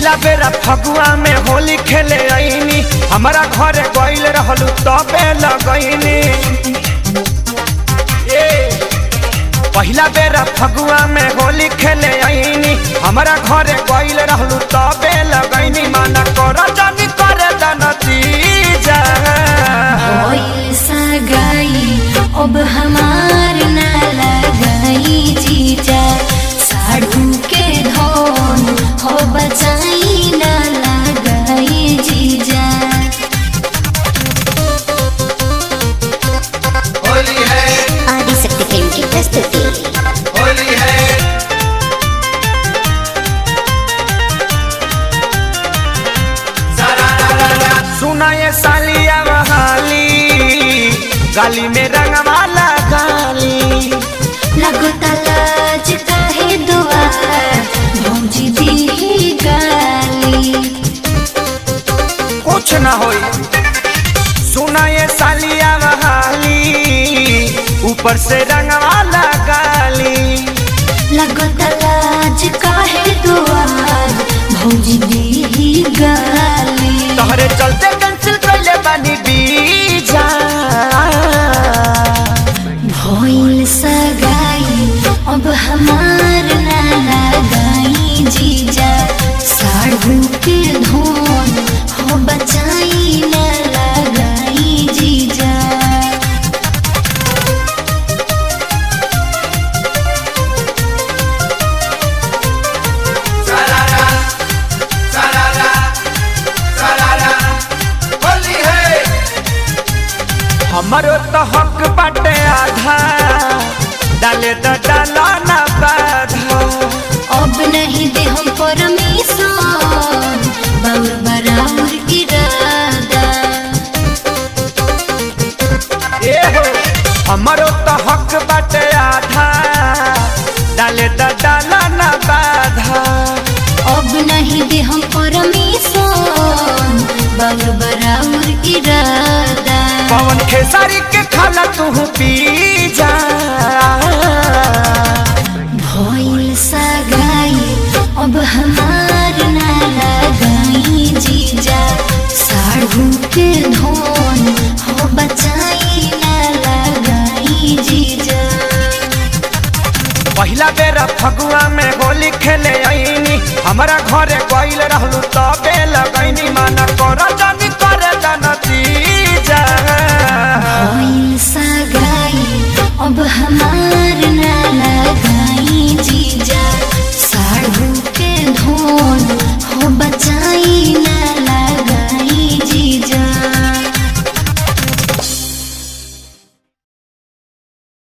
पहिला बेरा फगुआ में होली खेले आईनी हमारा घरे गइल रहलू तबे लगैनी ए पहिला बेरा फगुआ में होली खेले आईनी हमारा घरे गइल रहलू तबे लगैनी माना कर जानी करे दनतीजा भइल सगाई अब हमार ना लगाई जीजा साढ़ू के धन हो बचाई ना लगाई जीजा होली है आदिशक्ति फिल्म की प्रस्तुति होली है सारा रा रा रा सुना ये सालिया बहाली गाली में रंगवाला गाली लगो तलाज काहे दुआर भौजी दी गाली कुछ ना होई सुना ये सालिया बहाली ऊपर से रंगवाला गाली लगो तलाज काहे दुआर भौजी दी गाली तोहरे चलते कैंसिल कैले बानी बीजा भइल सगाई अब हमार ना लगाई जीजा साढ़ू के धोन हो बचाई ना लगाई जीजा सारा रा सारा रा सारा रा होली है हमारो तो हक बाटे आधा डाले तो डाला ना बाधा अब नहीं दे हम परमिशन बाउर बराबर इरादा ए हो हमारो तो हक बाटे आधा डाले तो डाला ना बाधा अब नहीं दे हम परमिशन बाउर बराबर इरादा पवन खेसारी के खाला तू पी जा भइल सगाई अब हमार ना लगाई जीजा साढ़ू के धोन हो बचाई ना लगाई जीजा पहिला बेरा फगुआ में होली खेले आईनी हमारा घरे गइल रहलू तबे लगैनी माना कर जानी करे दनतीजा भइल सगाई अब हमार ना लगाई जीजा साढ़ू के धोन